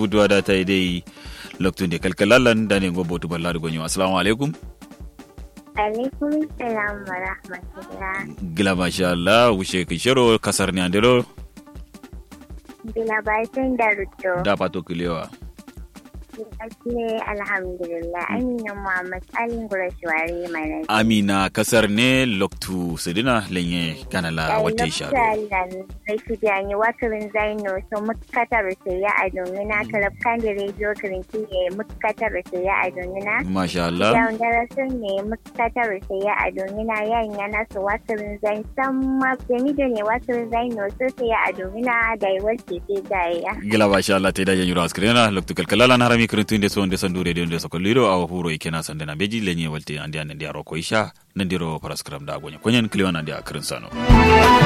budwa da ta dai loktun de kalkalalan da ne go botu balladu gonyo assalamu alaikum alaikum salam wa rahmatullah gila masha Allah wushe kishero kasar ne andero bila bayan da ruto da pato kilewa Asle alhamdulillah Amina Muhammad Alin Gurashwari mana. amina kasar ne loktu sidina lenye kanala wata sharo Lokacin Rashidi an yi wakarin zaino so mukatar ya a domina kalab kan da rediyo kirinki ne mukatar ya a domina. masha Allah Yawon darasin ne mukatar ya a domina yayin yana su wakarin zain san ma jamido ne wakarin zaino so sai ya a domina da yi wace sai gaya. gila masha Allah ta da yanyu askrena loktu kalkalalan harami kirintun de so de sandu radio de sokoliro aw huro ikena sandena beji lenye walte andi andi aro ko isha nandiro paraskram da gonyo konyen kliwan andi akrin sano